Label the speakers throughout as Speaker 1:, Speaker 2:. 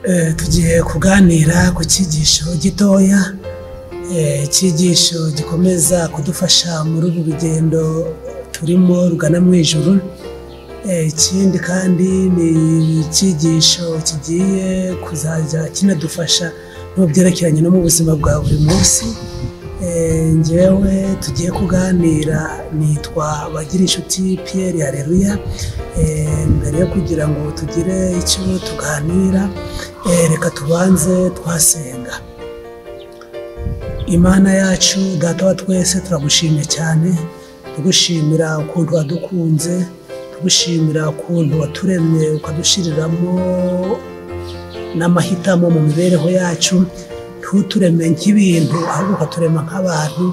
Speaker 1: Eh, tugiye kuganira ku cyigisho gitoya eh, icyigisho gikomeza kudufasha muri ubu rugendo turimo rugana mu ijuru Eh, ikindi kandi ni icyigisho kigiye kuzajya kinadufasha mu byerekeranye no mu buzima bwa buri munsi Eh, njyewe tugiye kuganira nitwa bagira inshuti Pierre Hareruya Eh, mbere yo kugira ngo tugire icyo tuganira eh, reka tubanze twasenga imana yacu data wa twese turagushimye cyane tugushimira ukuntu wadukunze tugushimira ukuntu waturemye ukadushyiriramo n'amahitamo mu mibereho yacu ntutureme nk'ibintu ahubwo ukaturema nk'abantu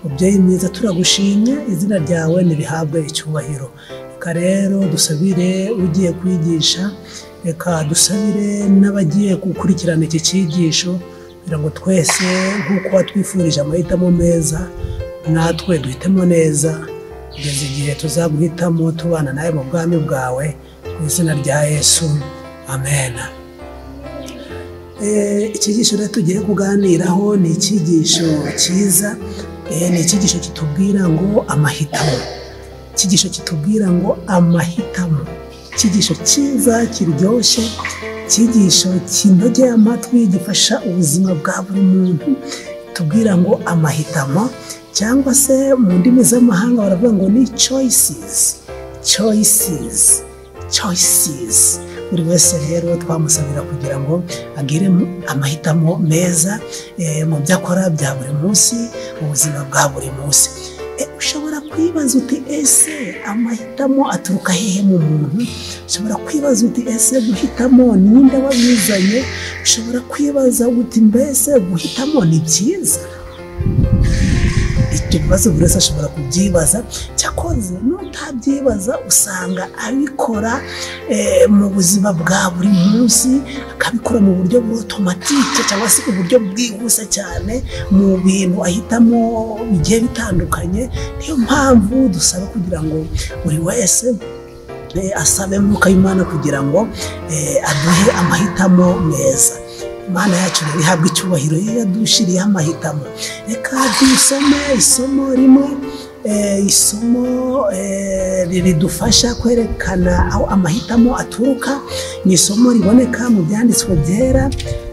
Speaker 1: mubyeyi mwiza turagushimye izina ryawe ntirihabwe icyubahiro reka rero dusabire ugiye kwigisha reka dusabire n'abagiye gukurikirana iki cyigisho kugira ngo twese nk'uko watwifurije amahitamo meza natwe duhitemo neza kugeza igihe tuzaguhitamo tubana nawe mu bwami bwawe mu izina rya yesu amena Eh, icyigisho rero tugiye kuganiraho ni icyigisho cyiza eh, ni icyigisho kitubwira ngo amahitamo icyigisho kitubwira ngo amahitamo icyigisho cyiza kiryoshye icyigisho kinogeye amatwi gifasha ubuzima bwa buri muntu tubwira ngo amahitamo cyangwa se mu ndimi z'amahanga baravuga ngo ni choices choices choices buri wese rero twamusabira kugira ngo agire amahitamo meza eh, mu byo akora bya buri munsi mu buzima bwa buri munsi Eh, ushobora kwibaza uti ese amahitamo aturuka hehe mu muntu ushobora kwibaza uti ese guhitamo ninde wabizanye ushobora kwibaza uti mbese guhitamo ni byiza ibyo bibazo buri wese ashobora kubyibaza cyakoze n'utabyibaza usanga abikora eh, mu buzima bwa buri munsi akabikora mu buryo bw'automatike cyangwa se uburyo bwihuse cyane mu bintu ahitamo bigiye bitandukanye niyo mpamvu dusaba kugira ngo buri wese eh, asabe mwuka w'imana kugira ngo eh, aduhe amahitamo meza imana yacu rero ihabwa icyubahiro iyo yadushiriyeho amahitamo reka dusome isomo rimwe eh, isomo eh, ridufasha kwerekana aho amahitamo aturuka ni isomo riboneka mu byanditswe byera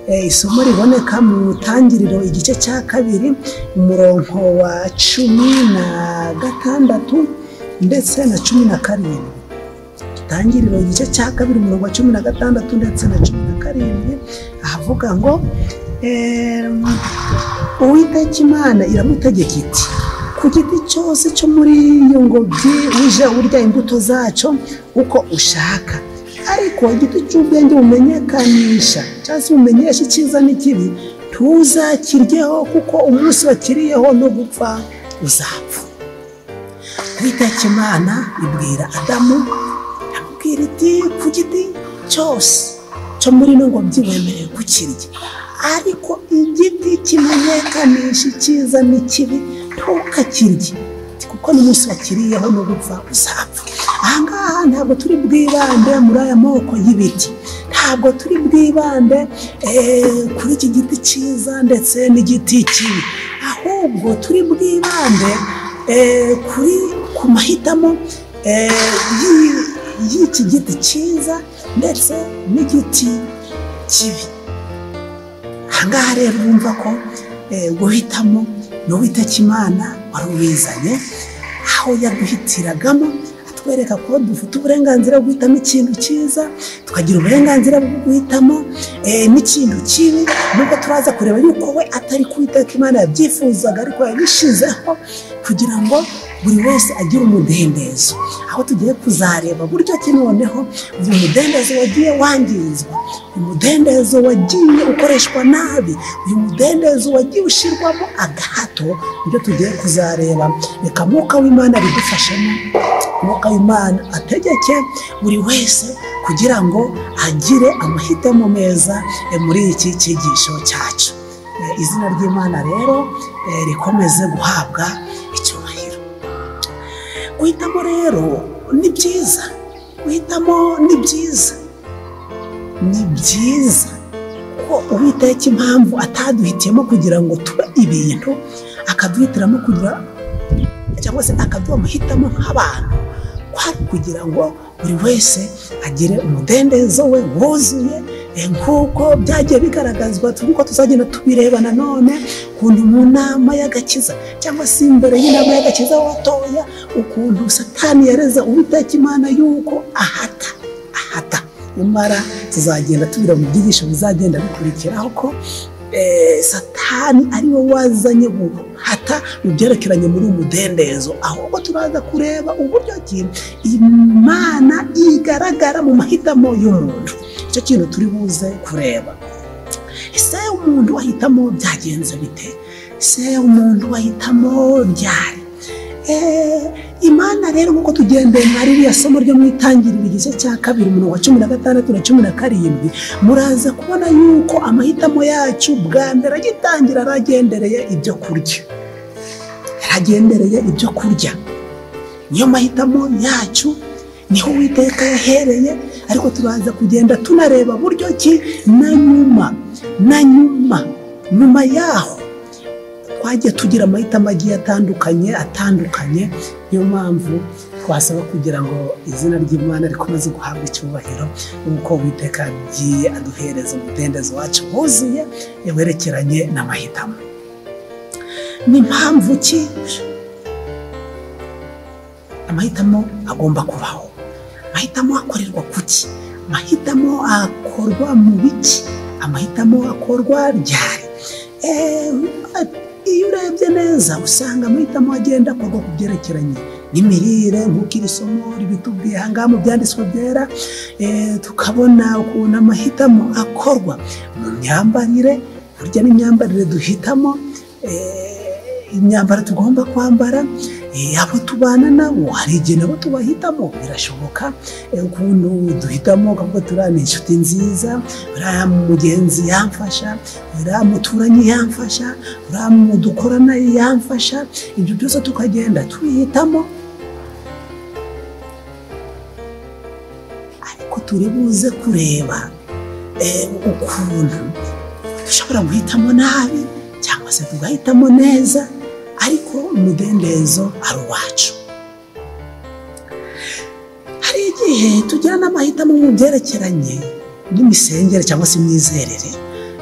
Speaker 1: eh, isomo riboneka mu tangiriro igice cya kabiri umurongo wa cumi na gatandatu ndetse na cumi na karindwi itangiriro igice cya kabiri umurongo wa cumi na gatandatu ndetse na cumi na karindwi ahavuga ngo em, uwiteka imana iramutegeka iti ku giti cyose cyo muri iyo ngobyi uje urya imbuto zacyo uko ushaka ariko igiti cy'ubwenge bumenyekanisha cyangwa se bumenyesha icyiza n'ikibi ntuzakiryeho kuko umunsi wakiriyeho no gupfa uzapfa uwiteka imana ibwira adamu iramubwira iti ku giti cyose cyo muri ino ngobyi wemerewe kukirya ariko igiti kimenyekanisha icyiza n'ikibi ntukakirye kuko n'umunsi wakiriyeho no gupfa uzapfa ahangaha ntabwo turi bwibande muri aya moko y'ibiti ntabwo turi bwibande eh, kuri iki giti cyiza ndetse n'igiti kibi ahubwo turi bwibande eh, kuri ku mahitamo eh, y'i- y'iki giti cyiza ndetse n'igiti kibi ahangaha rero urumva ko eh, guhitamo ni uwiteka imana wari ubizanye aho yaduhitiragamo atwereka ko dufite uburenganzira bwo guhitamo ikintu cyiza tukagira uburenganzira bwo guhitamo eh, n'ikintu kibi nubwo turaza kureba yuko we atari ku witeka imana yabyifuzaga ariko yabishyizeho kugira ngo buri wese agire umudendezo aho tugiye kuzareba buryo ki noneho uyu mudendezo wagiye wangizwa uyu mudendezo wagiye ukoreshwa nabi uyu mudendezo wagiye ushyirwamo agahato nibyo tugiye kuzareba reka mwuka w'imana bidufashemo mwuka w'imana ategeke buri wese kugira ngo agire amahitamo meza eh, muri iki cyigisho cyacu Eh, izina ry'imana rero eh, rikomeze guhabwa icyubahiro guhitamo rero ni byiza guhitamo ni byiza ni byiza ariko uwitaye cy'impamvu ataduhitiyemo kugira ngo tube ibintu akaduhitiramo kugira cyangwa se akaduha amahitamo nk'abantu kwari kugira ngo buri wese agire umudendezo we wuzuye eh, nk'uko byagiye bigaragazwa uko tuzagenda tubireba nanone ukuntu mu nama y'agakiza cyangwa se imbere y'inama y'agakiza watoya ukuntu satani yareza uwiteka imana y'uko ahata ahata nyamara tuzagenda tubira mu byigisho bizagenda bikurikiraho ko eh, satani ari we wazanye guhata mu byerekeranye muri umudendezo ahubwo turaza kureba uburyo ki imana igaragara mu mahitamo y'umuntu icyo kintu turi buze kureba ese umuntu wahitamo byagenze bite ese umuntu wahitamo ryari Eh, imana rero nk'uko tugendeye nka ririya somo ryo mu itangiriro igice cya kabiri umurongo wa cumi na gatandatu na cumi na karindwi muraza kubona yuko amahitamo yacu bwa mbere agitangira aragendereye ibyo kurya yaragendereye ibyo kurya niyo mahitamo yacu niho uwiteka yahereye ariko turaza kugenda tunareba buryo ki na nyuma na nyuma nyuma yaho twagiye tugira amahitamo agiye atandukanye atandukanye niyo mpamvu twasaba kugira ngo izina ry'imana rikomeze guhabwa icyubahiro nk'uko uwiteka agiye aduhereza umudendezo wacu wuzuye werekeranye n'amahitamo ni mpamvu ki amahitamo agomba kubaho amahitamo akorerwa ku ki amahitamo akorwa mu biki amahitamo akorwa ryari Eh, iyo urebye neza usanga amahitamo agenda akorwa ku byerekeranye n'imirire nk'uko iri somo ribitubwiye aha ngaha mu byanditswe byera eh, tukabona ukuntu amahitamo akorwa mu myambarire burya n'imyambarire duhitamo eh, imyambaro tugomba kwambara eh, abo tubana nabo hari igihe nabo tubahitamo birashoboka eh, ukuntu duhitamo ukavuga turi ni inshuti nziza uriya mugenzi yamfasha uriya muturanyi yamfasha uriya mu dukorana yamfasha ibyo byose tukagenda tubihitamo ariko turi buze kureba eh, ukuntu dushobora guhitamo nabi cyangwa se tugahitamo neza ariko umudendezo ari uwacu hari igihe tugira n'amahitamo mu byerekeranye n'imisengere cyangwa se imyizerere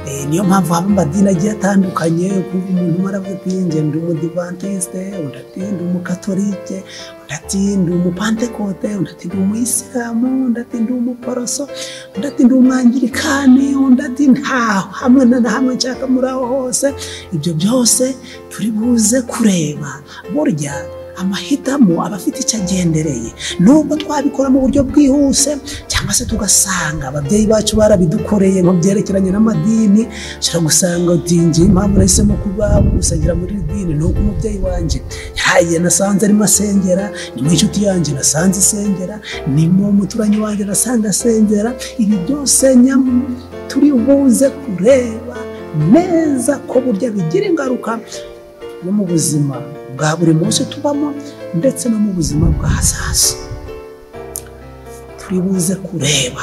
Speaker 1: Eh, niyo mpamvu haba amadini agiye atandukanye kuva umuntu umwe aravuga ati njye ndi umudivantiste undi ati ndi umukatolike undi ati ndi umupantekote undi ati ndi umuyisilamu undi ati ndi umuporoso undi ati ndi umwangirikani undi ati ntaho hamwe na na hamwe nshaka muri aho hose ibyo byose turi buze kureba burya amahitamo aba afite icyo agendereye nubwo twabikora mu buryo bwihuse cyangwa se tugasanga ababyeyi bacu barabidukoreye mu byerekeranye n'amadini ushobora gusanga uti ngiye impamvu nahisemo kuba gusangira muri iri dini ni uko umubyeyi wanjye yahaye nasanze arimo asengera ni mu inshuti yanjye nasanze isengera ni mu muturanyi wanjye nasanze asengera ibi byose nyamu turi buze kureba neza ko burya bigira ingaruka no mu buzima bwa buri munsi tubamo ndetse no mu buzima bw'ahazaza turi buze kureba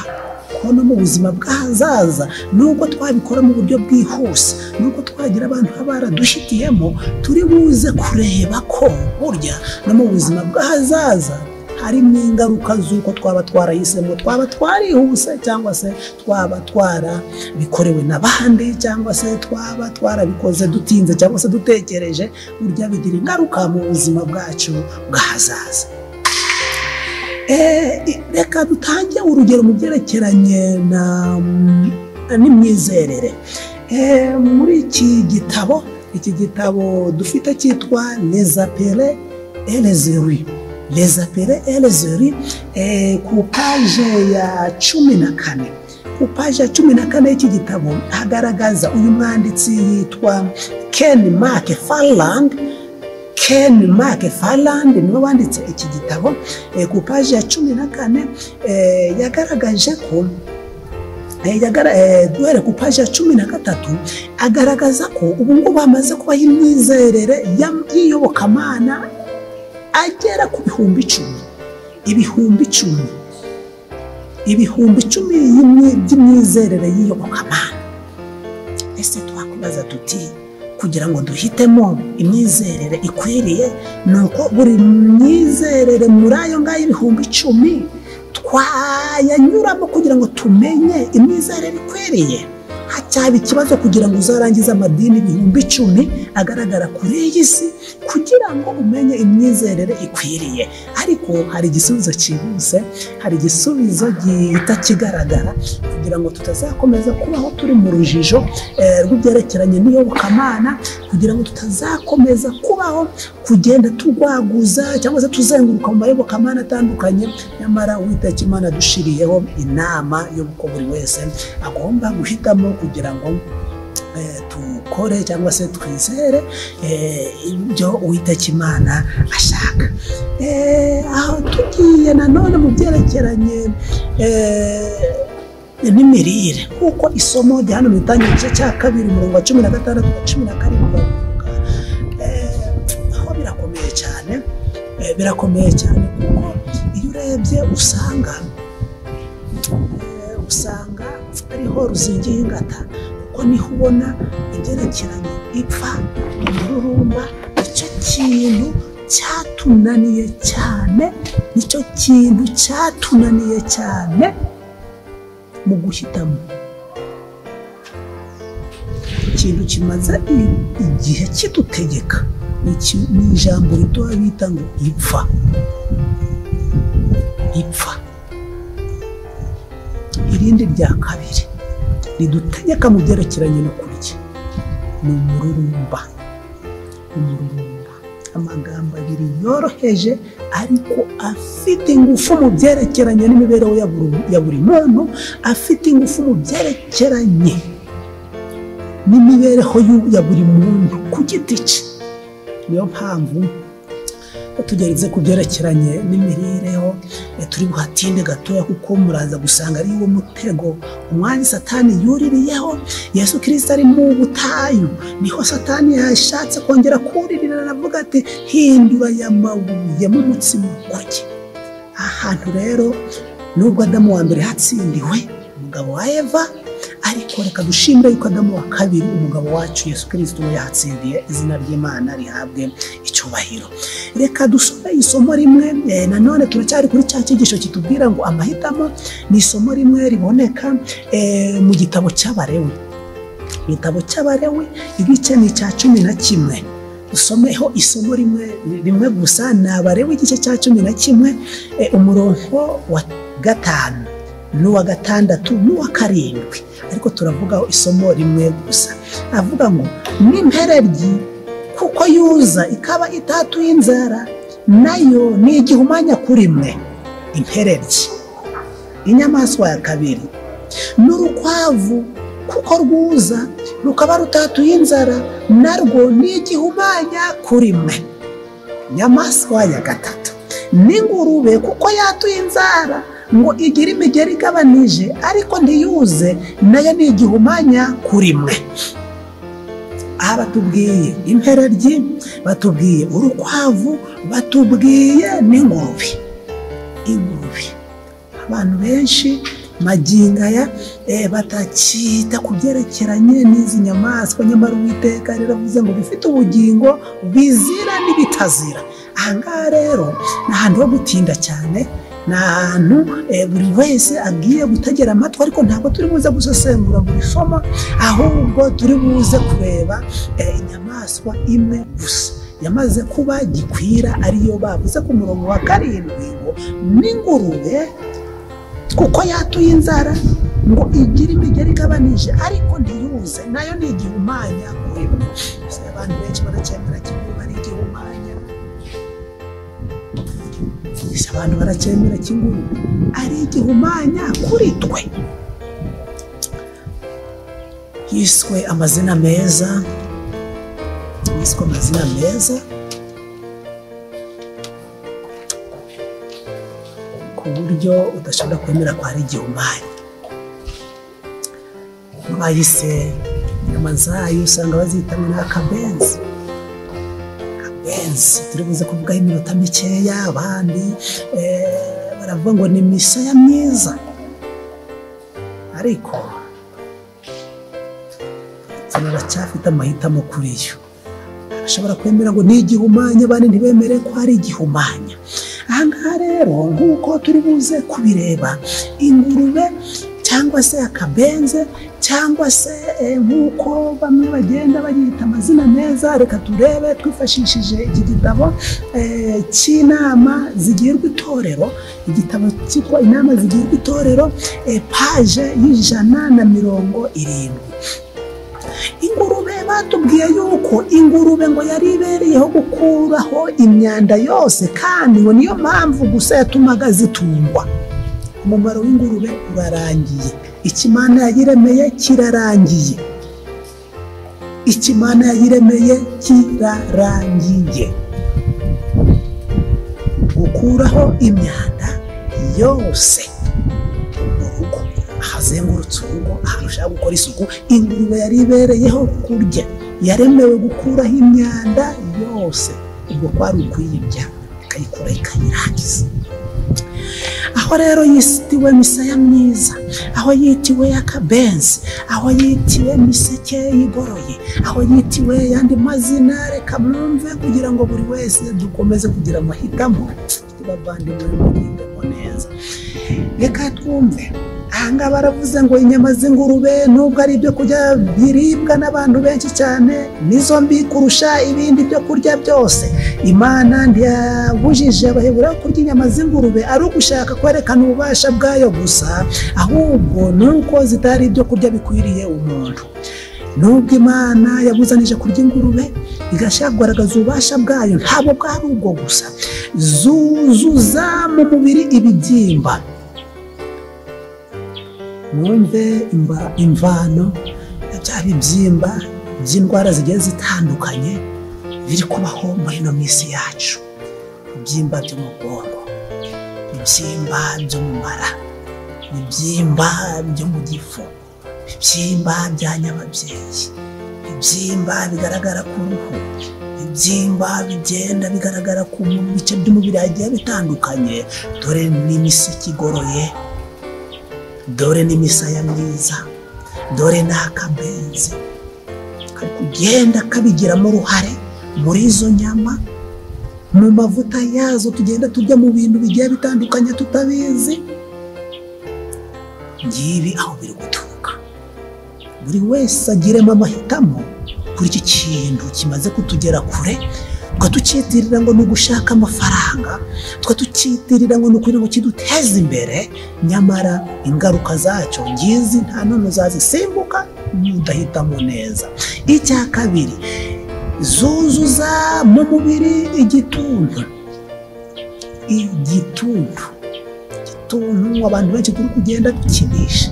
Speaker 1: ko no mu buzima bw'ahazaza nubwo twabikora mu buryo bwihuse nubwo twagira abantu baba baradushitiyemo turi buze kureba ko burya no mu buzima bw'ahazaza harimo ingaruka z'uko twaba twarahisemo twaba twarihuse cyangwa se twaba twarabikorewe n'abandi cyangwa se twaba twarabikoze dutinze cyangwa se dutekereje burya bigira ingaruka mu buzima bwacu bw'ahazaza Eh, i- reka dutange urugero mu byerekeranye na- n'imyizerere Eh, muri iki gitabo iki gitabo dufite cyitwa nezapere elezeri lezapere elezeri ku paje ya cumi na kane ku paje ya cumi na kane y'iki gitabo hagaragaza uyu mwanditsi yitwa ken mark farland Ken Mark Farland niwe wanditse iki gitabo eh, ku paji ya cumi na kane eh, yagaragaje ko eh, yagara- eh, duhere ku paji ya cumi na gatatu agaragaza ko ubu ngubu hamaze kubaho imyizerere ya- y'iyobokamana agera ku bihumbi icumi ibihumbi icumi ibihumbi icumi y'imyi- by'imyizerere y'iyobokamana kwibaza tuti kugira ngo duhitemo imyizerere ikwiriye ni uko buri myizerere muri ayo ngayo ibihumbi icumi twayanyuramo kugira ngo tumenye imyizerere ikwiriye hacyaba ikibazo kugira ngo uzarangize amadini ibihumbi icumi agaragara kuri iyi si kugira ngo umenye imyizerere ikwiriye ariko hari igisubizo cyihuse hari igisubizo gihita kigaragara kugira ngo tutazakomeza kubaho turi mu rujijo eh, rw'ibyerekeranye n'iyobokamana kugira ngo tutazakomeza kubaho kugenda turwaguza cyangwa se tuzenguruka mu mayobokamana atandukanye nyamara uwiteka imana yadushiriyeho inama y'uko buri wese agomba guhitamo kugira ngo eh, dukore cyangwa se twizere eh, ibyo uwiteka imana ashaka Eh, aho tugiye nanone mu byerekeranye eh, n'imirire kuko isomo rya hano mu itangira igice cya kabiri umurongo wa cumi na gatandatu na cumi na karindwi baravuga Eh, aho birakomeye cyane eh, birakomeye cyane kuko iyo urebye usanga eh, usanga ariho ruzingiye ingata kuko niho ubona ibyerekeranye ipfa umururumba icyo kintu cyatunaniye cyane nicyo kintu cyatunaniye cyane mu guhitamo ikintu kimaze i- igihe kidutegeka ni iki- ni ijambo ritoya bita ngo ipfa ipfa irindi rya kabiri ridutegeka mu byerekeranye no kurya ni umururumba umururumba amagambo abiri yoroheje ariko afite ingufu mu byerekeranye n'imibereho ya buri- ya buri muntu afite ingufu mu byerekeranye n'imibereho y'u- ya buri muntu ku giti cye niyo mpamvu tugeretse ku byerekeranye n'imibereho eh, turi buhatinde gatoya kuko muraza gusanga ari wo mutego umwanya satani yuririyeho yesu kirisita ari mu butayu niho satani yashatse kongera kuririra aravuga ati hindura aya mabuye mu mutsima kurya ahantu rero nubwo adamu wa mbere hatsindiwe umugabo wa eva ariko reka dushimire yuko adamu wa kabiri umugabo wacu yesu kirisito we yahatsindiye izina ry'imana rihabwe icyubahiro reka dusome isomo rimwe eh, nanone turacyari kuri cya cyigisho kitubwira ngo amahitamo ni isomo rimwe riboneka eh, mu gitabo cy'abarewe mu gitabo cy'abarewe igice ni icya cumi na kimwe dusomeho isomo rimwe rimwe gusa ni abarewe igice cya cumi na kimwe eh, umurongo wa gatanu n'uwa gatandatu n'uwa karindwi ariko turavugaho isomo rimwe gusa avuga ngo n'impereryi kuko yuza ikaba itatuye inzara nayo ni igihumanya kuri mwe impereryi inyamaswa ya kabiri n'urukwavu kuko rwuza rukaba rutatuye inzara narwo ni igihumanya kuri mwe inyamaswa ya gatatu n'ingurube kuko yatuye inzara ngo igire imigeri igabanije ariko ntiyuze nayo ni igihumanya kuri mwe aha batubwiye impereryi batubwiye urukwavu batubwiye n'ingurube ingurube abantu benshi maginga aya eh, batakita ku byerekeranye n'izi nyamaswa nyamara uwiteka riravuze ngo bifite ubugingo bizira n'ibitazira aha ngaha rero ni ahantu ho gutinda cyane ni ahantu eh, buri wese agiye gutegera amatwi ariko ntabwo turi buze gusesengura buri somo ahubwo turi buze kureba eh, inyamaswa imwe gusa yamaze kuba gikwira ariyo bavuze ku murongo wa karindwi ngo n'ingurube kuko yatuye inzara ngo igire imigeri igabanije ariko ntiyuze nayo ni igihumanya kuri mwe Ese abantu benshi baracyemera kingurube ari igihumanya Ese abantu baracyemera kingurube ari igihumanya kuri twe yiswe amazina meza yiswe amazina meza ku buryo udashobora kwemera ko hari igihumanya bayise inyama zayo usanga bazitamwe n'akabenzi akabenzi turi buze kuvugaho iminota mikeya abandi eh, baravuga ngo ni misaya myiza ariko satani aracyafite amahitamo kuri yo ashobora kwemera ngo ni igihumanya abandi ntibemere ko ari igihumanya aha ngaha rero nk'uko turi buze kubireba ingurube cyangwa se akabenze cyangwa se eh, nk'uko bamwe bagenda bagihita amazina meza reka turebe twifashishije iki gitabo eh, cy'inama zigirwa itorero igitabo cyitwa inama zigirwa itorero eh, paje y'ijana na mirongo irindwi ingurube batubwiye yuko ingurube ngo yari ibereyeho gukuraho imyanda yose kandi ngo niyo mpamvu gusa yatumaga zitungwa umumaro w'ingurube urarangiye ikimana yayiremeye kirarangiye ikimana yayiremeye kirarangiye gukuraho imyanda yose mu rugo ahazengurutse urugo ahantu ushaka gukora isuku ingurube yari ibereyeho kurya yaremewe gukuraho imyanda yose ubwo kwari ukuyirya ikayikura ikayirangiza aho rero yisitiwe misaya myiza aho yitiwe y'akabenzi aho yitiwe miseke igoroye aho yitiwe yandi mazina reka mwumve kugira ngo buri wese dukomeze kugira amahitamo tubavandimwe mugendemo neza reka twumve ahangaha baravuze ngo inyama z'ingurube nubwo ari ibyo kurya biribwa n'abantu benshi cyane nizo mbi kurusha ibindi byo kurya byose imana ntiyabujije abaheburayo kurya inyama z'ingurube ari ugushaka kwerekana ububasha bwayo gusa ahubwo ni uko zitari ibyo kurya bikwiriye umuntu nubwo imana yabuzanije kurya ingurube igashaka kugaragaza ububasha bwayo ntabwo bwari ubwo gusa zuzuza mu mubiri ibibyimba mwumve imba- imvano ya bya bibyimba by'indwara zigiye zitandukanye biri kubaho muri ino minsi yacu ibibyimba byo mu bwonko ibibyimba byo mu mara ibibyimba byo mu gifu ibibyimba bya nyababyeyi ibibyimba bigaragara ku ruhu ibibyimba bigenda bigaragara ku mu bice by'umubiri hagiye bitandukanye dore n'imisiki igoroye dore n'imisaya myiza dore n'akabenzi kari kugenda kabigiramo uruhare muri izo nyama mu mavuta yazo tugenda turya mu bintu bigiye bitandukanye tutabizi ngibi aho biri guturuka buri wese agiremo amahitamo kuri iki kintu kimaze kutugera kure tukatucyitirira ngo ni ugushaka amafaranga tukatucyitirira ngo ni ukugira ngo kiduteze imbere nyamara ingaruka zacyo ngizi nta none zazisimbuka n'udahitamo neza icya kabiri zuzuza mu mubiri igituntu igituntu igituntu abantu benshi turi kugenda dukinisha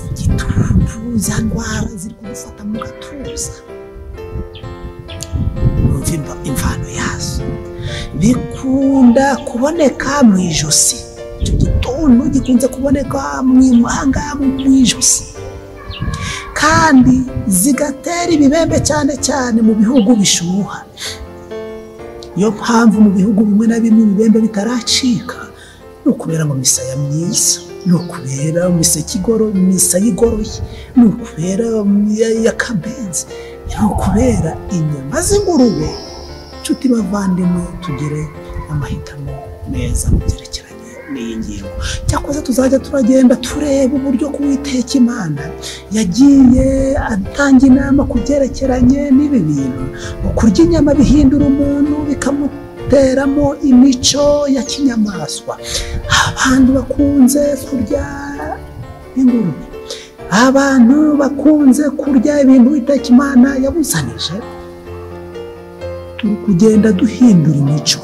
Speaker 1: igituntu za ndwara ziri kudufata mu gatuza wumva imva- imvano yazo bikunda kuboneka mu ijosi icyo gituntu gikunze kuboneka mu imanga mu ijosi kandi zigatera ibibembe cyane cyane mu bihugu bishuha niyo mpamvu mu bihugu bimwe na bimwe ibibembe bitaracika ni ukubera mu misaya myiza ni ukubera imiseke igoro misaya igoroye ni ukubera y'akabenzi ni ukubera inyama z'ingurube nshuti bavandimwe tugire amahitamo meza mu byerekeranye n'iyi ngingo cyakoze tuzajya turagenda tureba uburyo kuwiteka imana yagiye atanga inama ku byerekeranye n'ibi bintu kurya inyama bihindura umuntu bikamuteramo imico ya kinyamaswa abantu bakunze kurya ingurube abantu bakunze kurya ibintu iteka imana yabuzanije turi kugenda duhindura imico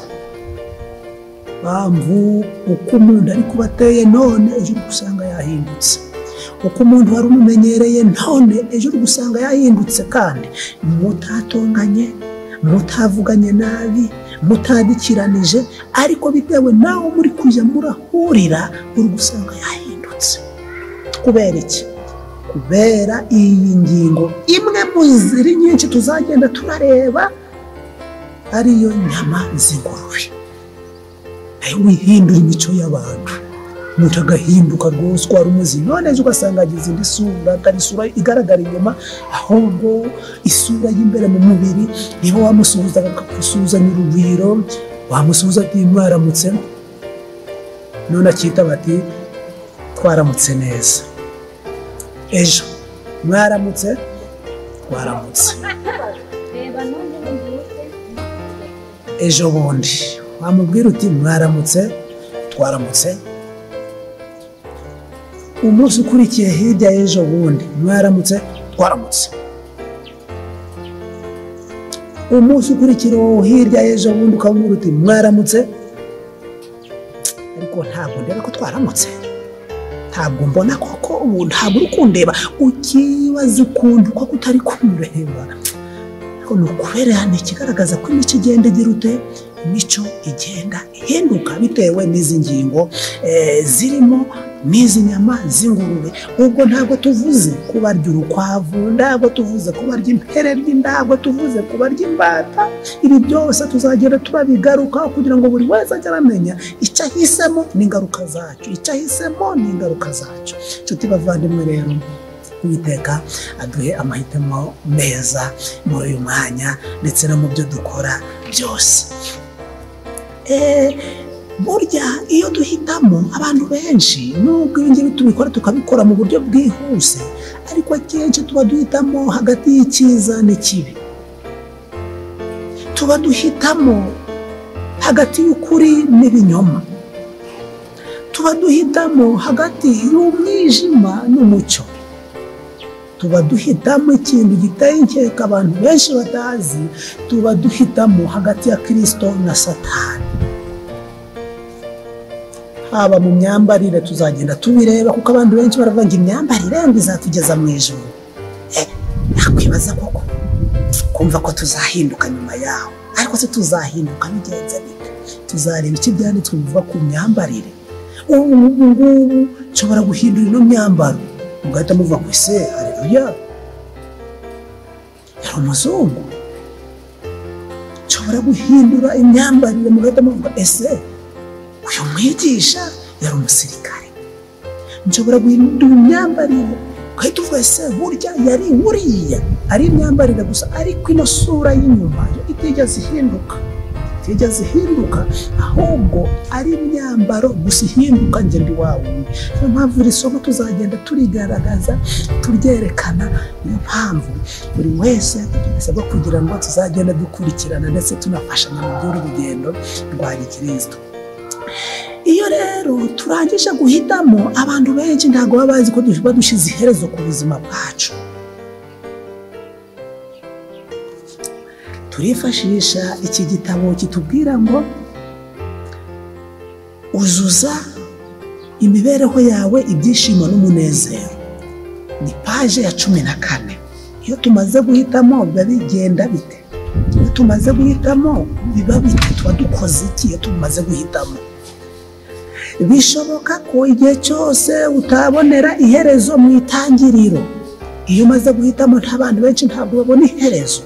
Speaker 1: mpamvu uko umuntu ari kuba ateye none ejo uri gusanga yahindutse uko umuntu wari umumenyereye none ejo uri gusanga yahindutse kandi mutatonganye mutavuganye nabi mutadikiranije ariko bitewe nawe muri kujya murahurira uri gusanga yahindutse kubera iki kubera iyi ngingo imwe mu ziri nyinshi tuzagenda turareba ariyo nyama z'ingurube nayo wihindura imico y'abantu umuntu agahinduka rwose uko wari umeze none ejo ugasanga agize indi sura atari isura igaragara inyuma ahubwo isura y'imbere mu mubiri niba wamusuhuzaga akagusuhuzanya urugwiro wamusuhuza ati mwaramutse none akita bati twaramutse neza ejo mwaramutse twaramutse
Speaker 2: reba none mubyuke
Speaker 1: ejo bundi wamubwira uti mwaramutse twaramutse umunsi ukurikiye hirya y'ejo bundi mwaramutse twaramutse umunsi ukurikira uwo hirya y'ejo bundi ukamubwira uti mwaramutse ariko ntabwo ndeba ko twaramutse ntabwo mbona koko ubu ntabwo uri kundeba ukibaza ukuntu koko utari kumureba ariko ni ukubera ni ikigaragaza ko imico igenda igira ute imico igenda ihinduka bitewe n'izi ngingo eh, zirimo n'izi nyama z'ingurube ubwo ntabwo tuvuze ko barya urukwavu ntabwo tuvuze ko barya impereryi ntabwo tuvuze ko barya imbata ibi byose tuzagenda turabigarukaho kugira ngo buri wese ajye aramenya icyo ahisemo n'ingaruka zacyo icyo ahisemo n'ingaruka zacyo nshuti bavandimwe rero uwiteka aduhe amahitamo meza muri uyu mwanya ndetse no mu byo dukora byose Eh, burya iyo duhitamo abantu benshi nubwo ibi ngibi tubikora tukabikora mu buryo bwihuse ariko akenshi tuba duhitamo hagati y'icyiza n'ikibi tuba duhitamo hagati y'ukuri n'ibinyoma tuba duhitamo hagati y'umwijima n'umucyo tuba duhitamo ikintu giteye inkeka abantu benshi batazi tuba duhitamo hagati ya kirisito na satani haba mu myambarire tuzagenda tubireba kuko abantu benshi baravuga ngo imyambarire ngo izatugeza mu ijoro Eh, nakwibaza koko kumva ko tuzahinduka nyuma yaho ariko se tuzahinduka bigenze bite tuzareba icyo ibyanditswe bivuga ku myambarire ubu ngubu nshobora guhindura ino myambaro mugahita muvuga ngo ese hareruya yari umuzungu nshobora guhindura imyambarire mugahita muvuga ese uyu mwigisha yari umusirikare nshobora guhindura imyambarire ugahita uvuga ese burya yari buriya ari imyambarire gusa ariko ino sura y'inyuma yo itigeze ihinduka itigeze ihinduka ahubwo ari imyambaro gusa ihinduka njye ndi wa wundi niyo mpamvu iri somo tuzagenda turigaragaza turyerekana niyo mpamvu buri wese bisabwa kugira ngo tuzagenda dukurikirana ndetse tunafashanya mu by'urugendo rwa gikristo iyo rero turangije guhitamo abantu benshi ntabwo baba bazi ko tuba dushyize iherezo ku buzima bwacu turifashisha iki gitabo kitubwira ngo uzuza imibereho yawe ibyishimo n'umunezero ni paje ya cumi na kane iyo tumaze guhitamo biba bigenda bite iyo tumaze guhitamo biba bite tuba dukoze iki iyo tumaze guhitamo bishoboka ko igihe cyose utabonera iherezo mu itangiriro iyo umaze guhitamo nta bantu benshi ntabwo babona iherezo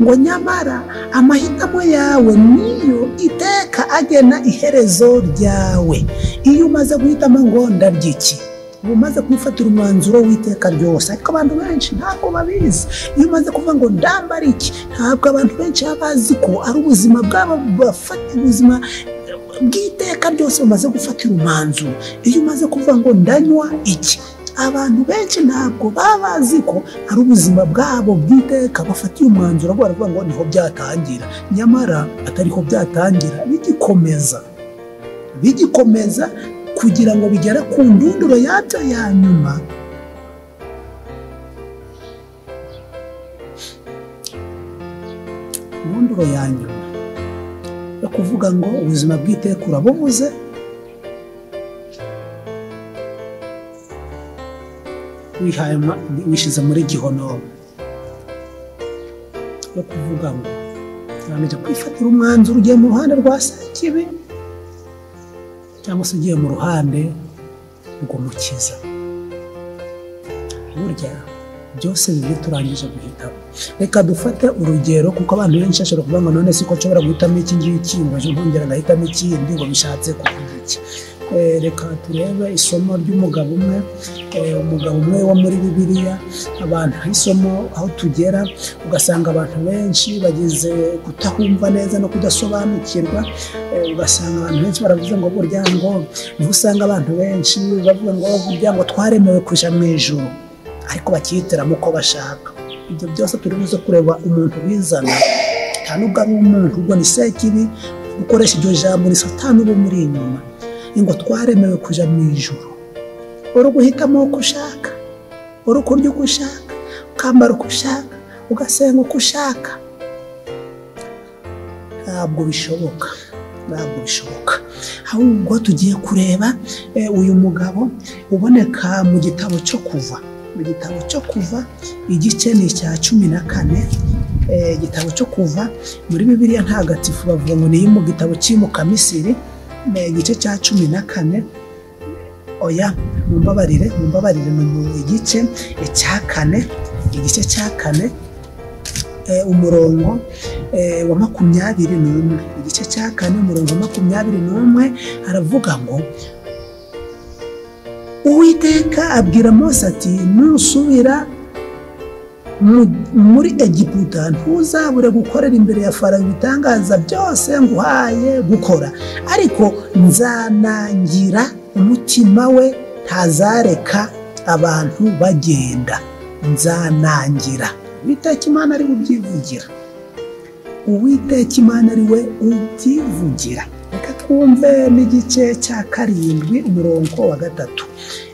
Speaker 1: ngo nyamara amahitamo yawe niyo iteka agena iherezo ryawe iyo umaze guhitamo ngo ndaryiki uba umaze kwifatira umwanzuro w'iteka ryose ariko abantu benshi ntabwo babizi iyo umaze kuvuga ngo ndambara iki ntabwo abantu benshi baba bazi ko ari ubuzima bwabo bafata ubuzima bw'iteka ryose bamaze gufatira umwanzuro iyo umaze kuvuga ngo ndanywa iki abantu benshi ntabwo baba bazi ko ari ubuzima bwabo bw'iteka bafatiye umwanzuro baravuga ngo niho byatangira nyamara atariho byatangira bigikomeza bigikomeza kugira ngo bigere ku ndunduro yabyo ya nyuma ndunduro ya nyuma yo kuvuga ngo ubuzima bw'iteka urabubuze wihaye ma- wishyize muri gihonomo yo kuvuga ngo urangije kwifatira umwanzuro ugiye mu ruhande rwa kibi cyangwa se ugiye mu ruhande rw'umukiza burya byose bibiri turangije guhitamo reka dufate urugero kuko abantu benshi bashobora kuvuga ngo none si ko nshobora guhitamo iki ngiki ngo ejo ntongera ngahitamo ikindi ngo bishatse kuvuga iki Eh, reka turebe isomo ry'umugabo umwe eh, umugabo umwe wo muri bibiliya abantu isomo aho tugera ugasanga abantu benshi bageze kutahumva neza no kudasobanukirwa eh, ugasanga abantu benshi baravuze ngo burya ngo niho usanga abantu benshi bavuga ngo burya ngo twaremewe kuja mu ijuru ariko bakihitiramo uko bashaka ibyo byose turi buze kureba umuntu bizana nta nubwo ari umuntu ubwo ni sekibi gukoresha iryo jambo ni satani uba muri inyuma ngo twaremewe kuja mu ijuru uri guhitamo uko ushaka uri kurya uko ushaka ukambara uko ushaka ugasenga uko ushaka ntabwo bishoboka ntabwo bishoboka ahubwo tugiye kureba eh, uyu mugabo uboneka mu gitabo cyo kuva mu gitabo cyo kuva igice ni icya cumi na kane eh, igitabo cyo kuva muri bibiliya ntagatifu bavuga ngo ni mu gitabo cy'imukamisiri ni igice cya cumi na kane oya mumbabarire mumbabarire ni mu igice cya kane igice cya kane eh, umurongo eh, wa makumyabiri n'umwe igice cya kane umurongo wa makumyabiri n'umwe aravuga ngo uwiteka abwira mose ati nusubira mu- muri egiputa ntuzabure gukorera imbere ya farawo ibitangaza byose nguhaye gukora ariko nzanangira umutima we ntazareka abantu bagenda nzanangira uwiteka imana ari we ubyivugira uwiteka imana ari we ubyivugira reka twumve n'igice cya karindwi umurongo wa gatatu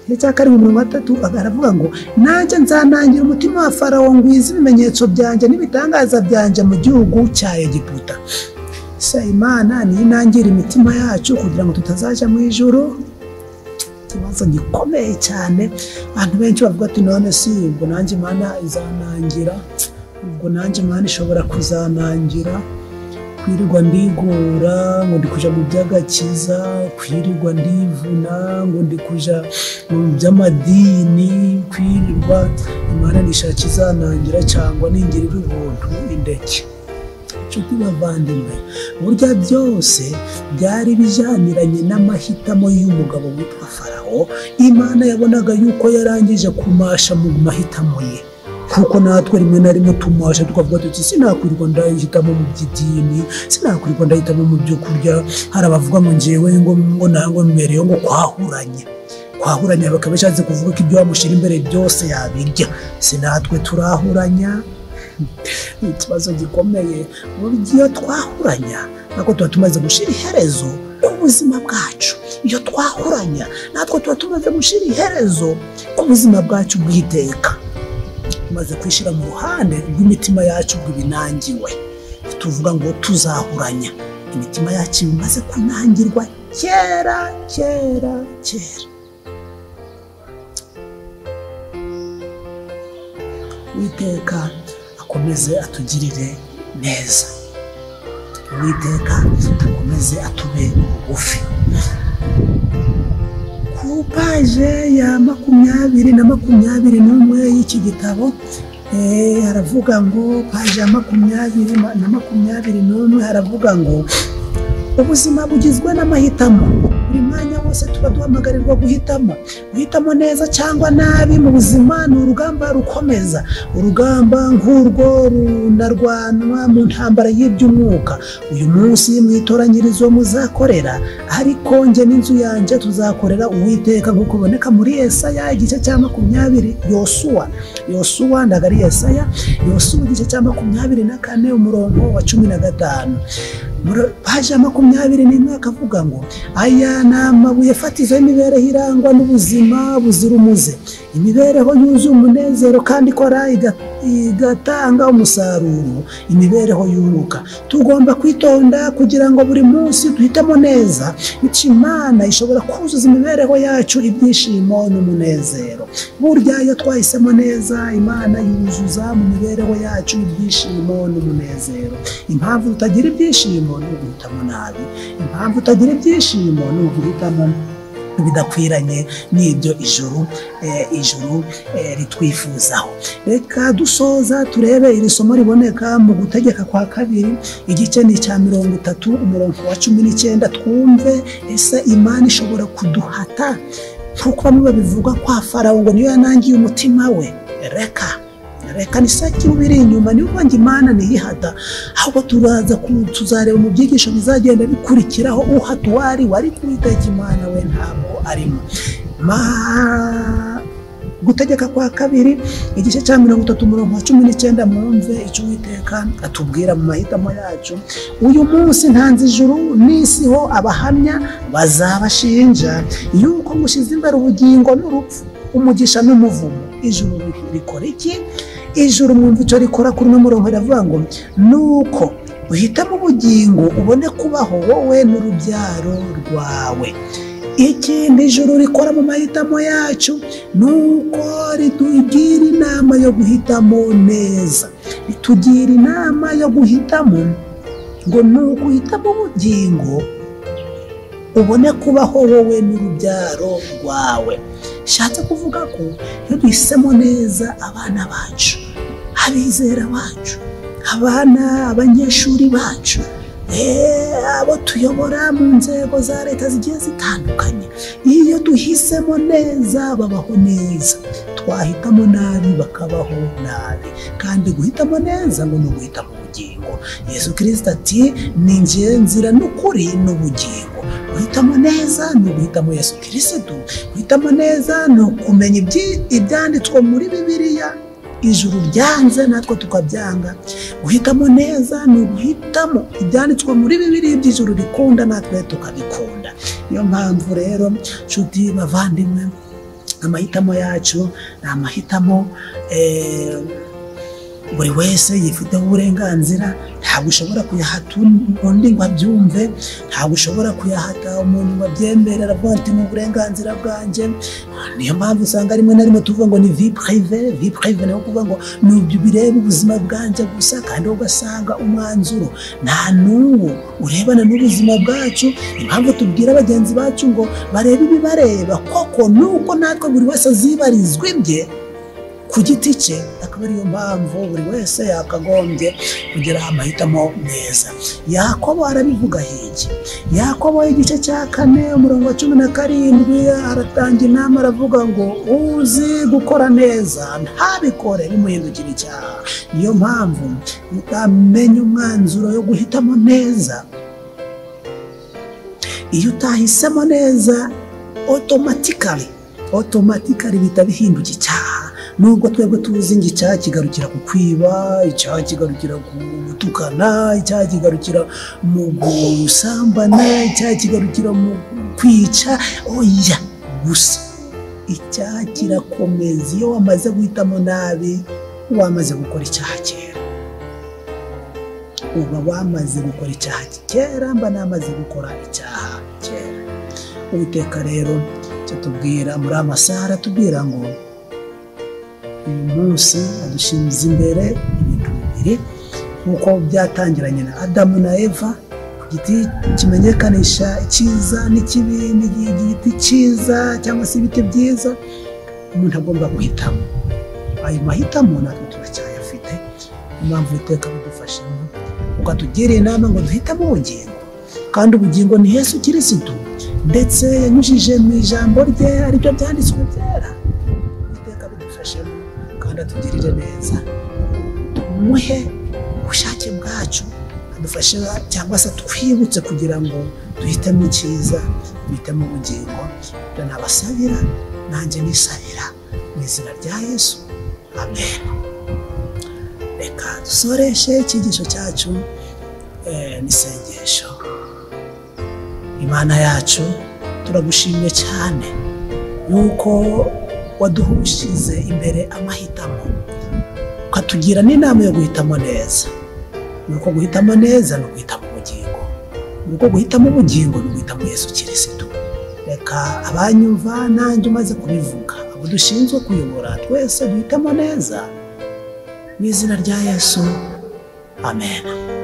Speaker 1: igice cya karindwi umurongo wa gatatu aravuga ngo nanjye nzanangira umutima wa farawo ngwiza ibimenyetso byanjye n'ibitangaza byanjye mu gihugu cya egiputa se imana niyo inangira imitima yacu kugira ngo tutazajya mu ijuru ikibazo gikomeye cyane abantu benshi bavuga ati none si ubwo nanjye imana izanangira ubwo nanjye imana ishobora kuzanangira kwirirwa ndigora ngo ndi kuja mu by'agakiza kwirirwa ndivuna ngo ndi kuja mu by'amadini kwirirwa imana nishaka izanangira cyangwa ningirira ubuntu indeke nshuti bavandimwe burya byose byari bijyaniranye n'amahitamo y'umugabo witwa farawo imana yabonaga yuko yarangije kumasha mu mahitamo ye kuko natwe rimwe na rimwe tumasha tukavuga tuti sinakwirirwa ndahitamo mu by'idini sinakwirirwa ndahitamo mu byo kurya hari abavuga ngo ngewe ngo ngo nangwa mbereyeho ngo kwahuranye kwahuranya bakaba bishatse kuvuga ko ibyo wamushyira imbere byose yabirya sinatwe turahuranya ni ikibazo gikomeye burya iyo twahuranya ntabwo tuba tumaze gushyira iherezo ku buzima bwacu iyo twahuranya natwe tuba tumaze gushyira iherezo ku buzima bwacu bw'iteka tumaze kwishyira mu ruhande rw'imitima yacu bw'ibinangiwe tuvuga ngo tuzahuranya imitima yacu imaze kunangirwa kera kera kera uwiteka akomeze atugirire neza uwiteka akomeze atube bugufi ku paje ya makumyabiri na makumyabiri n'umwe y'iki gitabo eh, haravuga ngo paje ya makumyabiri ma- na makumyabiri n'umwe haravuga ngo ubuzima bugizwe n'amahitamo buri mwanya wose tuba duhamagarirwa guhitamo guhitamo neza cyangwa nabi mu buzima ni urugamba rukomeza urugamba nk'urwo runarwanwa mu ntambara y'iby'umwuka uyu munsi mu itoranyirizo muzakorera ariko njye n'inzu yanjye tuzakorera uwiteka nk'uko biboneka muri yesaya igice cya makumyabiri yosuwa yosuwa ntabwo ari yesaya yosuwa igice cya makumyabiri na kane umurongo wa cumi na gatanu muri paji ya makumyabiri n'imwe akavuga ngo aya ni amabuye fatizo y'imibereho irangwa n'ubuzima buzira umuze imibereho yuzuye umunezero kandi ikora iga- igatanga umusaruro imibereho yunguka tugomba kwitonda kugira ngo buri munsi duhitemo neza bityo imana ishobora kuzuza imibereho yacu ibyishimo n'umunezero burya iyo twahisemo neza imana yuzuza mu mibereho yacu ibyishimo n'umunezero impamvu tutagira ibyishimo ni uguhitamo nabi impamvu tutagira ibyishimo ni uguhitamo bidakwiranye n'ibyo ijuru eh, ijuru eh, ritwifuzaho reka dusoza turebe iri somo riboneka mu gutegeka kwa kabiri igice ni icya mirongo itatu umurongo wa cumi n'icyenda twumve ese imana ishobora kuduhata nk'uko bamwe babivuga kwa farawo ngo niyo yanangiye umutima we reka reka ni saa kiba biri inyuma niyo mpamvu imana ntiyihata ahubwo turaza ku- tuzareba mu byigisho bizagenda bikurikiraho uhata uwari wari kuwiteka imana we ntabwo arimo Ma- gutegeka kwa kabiri igice cya mirongo itatu umurongo wa cumi n'icyenda mwumve icyo uwiteka atubwira mu mahitamo yacu uyu munsi ntanze ijuru n'isi ho abahamya bazabashinja yuko mushize imbere ubugingo n'urupfu umugisha n'umuvumo ijuru rikora iki ijuru mwumva icyo rikora kuri uno murongo riravuga ngo nuko uhitamo ubugingo ubone kubaho wowe n'urubyaro rwawe ikindi ijuru rikora mu mahitamo yacu ni uko ritugira inama yo guhitamo neza ritugira inama yo guhitamo ngo ni uko uhitamo ubugingo ubone kubaho wowe n'urubyaro rwawe bishatse kuvuga ko iyo duhisemo neza abana bacu abizera bacu abana abanyeshuri bacu eh, abo tuyobora mu nzego za leta zigiye zitandukanye iyo duhisemo neza babaho neza twahitamo nabi bakabaho nabi kandi guhitamo neza ngo ni uguhitamo ubugingo yesu kirisita ati ni njye nzira n'ukuri n'ubugingo guhitamo neza ni uguhitamo yesu kirisitu guhitamo neza ni ukumenya ibyi- ibyanditswe muri bibiliya ijuru ryanze natwe tukabyanga guhitamo neza ni uguhitamo ibyanditswe muri bibiliya iby'ijuru rikunda natwe tukabikunda niyo mpamvu rero nshuti bavandimwe amahitamo yacu ni amahitamo eh, buri wese yifiteho uburenganzira ntabwo ushobora kuyahata undi ngo abyumve ntabwo ushobora kuyahata umuntu ngo abyemere aravuga ati ni uburenganzira bwanjye niyo mpamvu usanga rimwe na rimwe tuvuga ngo ni vi purive vi purive ni ukuvuga ngo ni ibyo bireba ubuzima bwanjye gusa kandi wowe ugasanga umwanzuro nta n'uwo urebana n'ubuzima bwacu impamvu tubwira bagenzi bacu ngo barebe ibibareba koko nuko natwe buri wese azibarizwa ibye ku giti cye akaba ariyo mpamvu buri wese yakagombye kugira amahitamo meza yakobo arabivuga higi yakobo igice cya kane umurongo wa cumi na karindwi aratanga inama aravuga ngo uzi gukora neza ntabikore bimuhindukira icyaha niyo mpamvu utamenya umwanzuro yo guhitamo neza iyo utahisemo neza otomatikari otomatikari bihita bihinduka icyaha nubwo twebwe tuzi ngo icyaha kigarukira ku kwiba icyaha kigarukira ku gutukana icyaha kigarukira mu gusambana icyaha kigarukira mu kwica oya gusa icyaha kirakomeza iyo wamaze guhitamo nabi wamaze gukora icyaha kera uba wamaze gukora icyaha kera mba namaze gukora icyaha kera uwiteka rero icyo tubwira muri amasaha aratubwira ngo uyu munsi adushinze imbere ibintu bibiri nk'uko byatangiranye na adamu na eva ku giti kimenyekanisha icyiza n'ikibi n'igi- igiti cyiza cyangwa se ibiti byiza umuntu agomba guhitamo ayo mahitamo natwe turacyayafite niyo mpamvu iteka bidufashamo ukatugira inama ngo duhitamo ubugingo kandi ubugingo ni Yesu kirisitu ndetse yanyujije mu ijambo rye aribyo byanditswe byera iteka bidufashemo kandi atugirire neza tumuhe ubushake bwacu adufashe cyangwa se twibutse kugira ngo duhitemo icyiza duhitemo ubugingo ibyo nabasabira nanjye nisabira mu izina rya yesu amen reka dusoreshe icyigisho cyacu eh, n'isengesho imana yacu turagushimye cyane yuko waduhushize imbere amahitamo ukatugira n'inama yo guhitamo neza ni uko guhitamo neza ni uguhitamo ubugingo ni uko guhitamo ubugingo ni uguhitamo yesu kirisitu reka abanyumva nanjye umaze kubivuga abo dushinzwe kuyobora twese duhitamo neza mu izina rya yesu amen